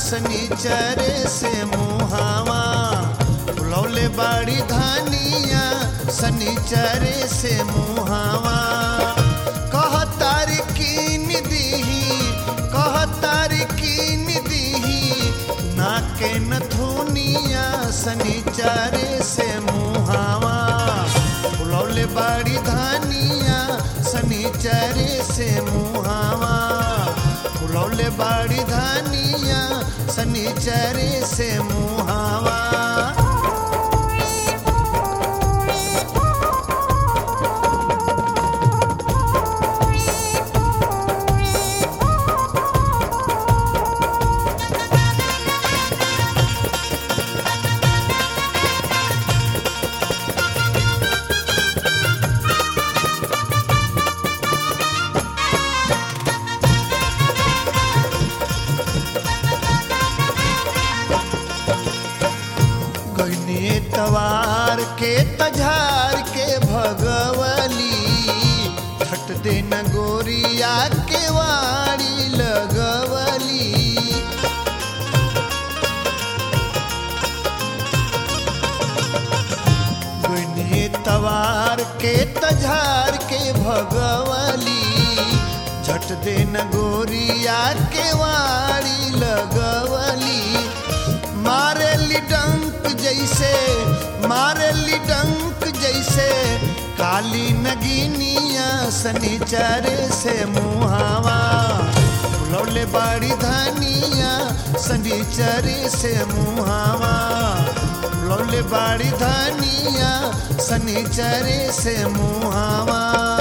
शनिचरे से मुहावा बुलौले बाड़ी धानिया शनिचरे से मुहावा कह तार कीन दीही कह तार कीन दीही नाके नथुनिया शनिचरे से मुहावा बुलौले बाड़ी धानिया शनिचरे से मुहावा बुलौले बाड़ी धानिया शनिचरे से मुहावा गईने तवार के तझार के भगवली छट दिन गोरिया के वाड़ी लगवली गईने तवार के तझार के भगवली झट दिन गोरिया के वाड़ी लगवली मारेली डंक जैसे मारेली डंक जैसे काली नगीनिया शनिचरे से मुहावा लौले बाड़ी धानिया शनिचरे से मुहावा लौले बाड़ी धानिया शनिचरे से मुहावा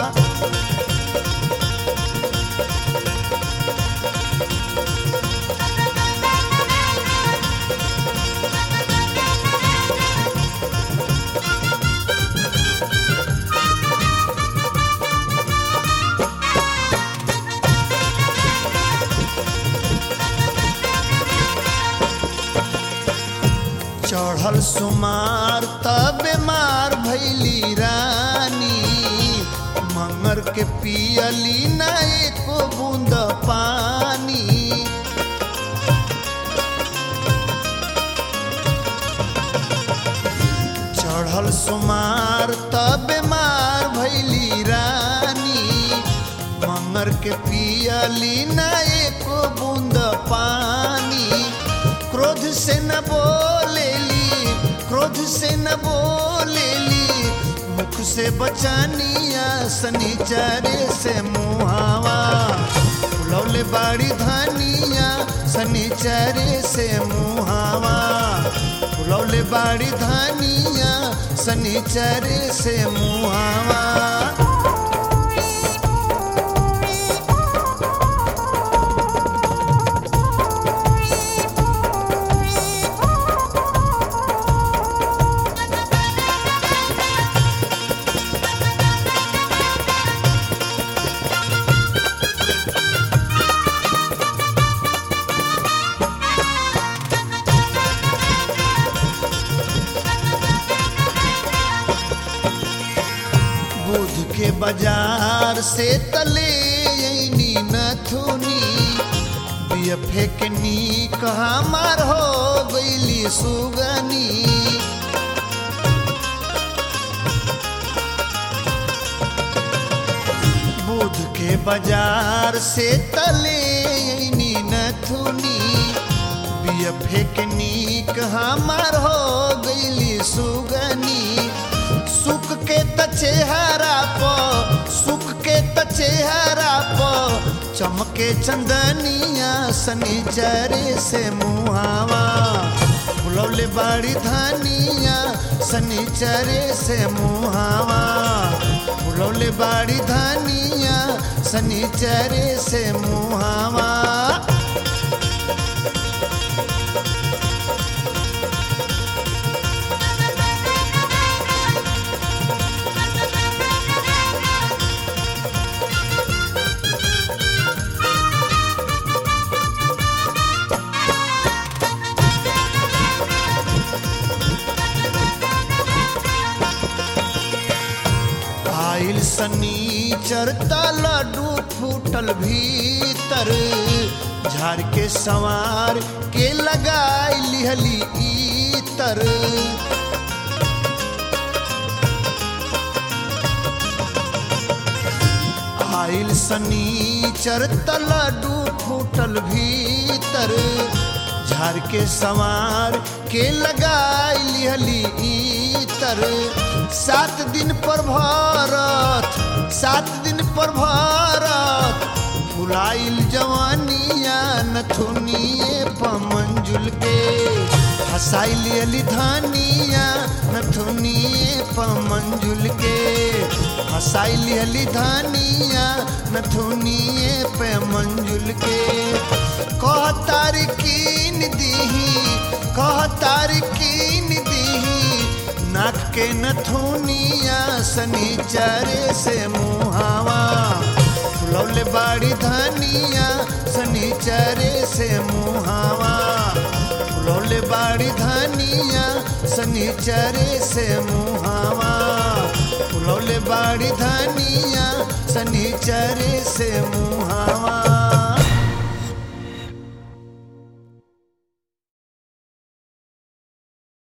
चढ़ल सुमार तब मार भैली रानी मंगर के पियली ना एको बूंद पानी चढ़ल सुमार तब मार भैली रानी मंगर के पियली ना एको बूंद पानी क्रोध से न बोलेली क्रोध से न बोलेली मुख से बचानिया शनिचरे से मुहावा लौले बाड़ी धानिया शनिचरे से मुहावा लौले बाड़ी धानिया शनिचरे से मुहावा बुध के बाजार से तले ऐनी नथुनी बियफे के नी कहा मार हो गईली सुगनी बुध के बाजार से तले ऐनी नथुनी बियफे के नी कहा मार हो गईली सुगनी सुख के त चेहरा प सुख के त चेहरा प चमके चंदनिया शनिचरे से मुहावा बुलौले बाड़ी धानिया शनिचरे से मुहावा बुलौले बाड़ी धानिया शनिचरे से मुहावा आइल सनी चरता लड्डू फूटल भीतर झाड़ के सवार के लगाई लिहली इतर आइल सनीचर तलडू फूटल भीतर झाड़ के सवार के लगाई लिहली इतर सात दिन पर भरत सात दिन पर भरत फुलाइल जवानिया नथुनिए पमंजुल के हसाइल अली धानिया नथुनिए पमंजुल के हसाइल अली धानिया नथुनिए पे मंजुल के कह तारकीन दीही कह तारकीन दीही नाक के नथुनिया सनीचरे से मुहावा फुलौले बाड़ी धानिया सनीचरे से मुहावा फुलौले बाड़ी धानिया सनीचरे से मुहावा फुलौले बाड़ी धानिया सनीचरे से मुहावा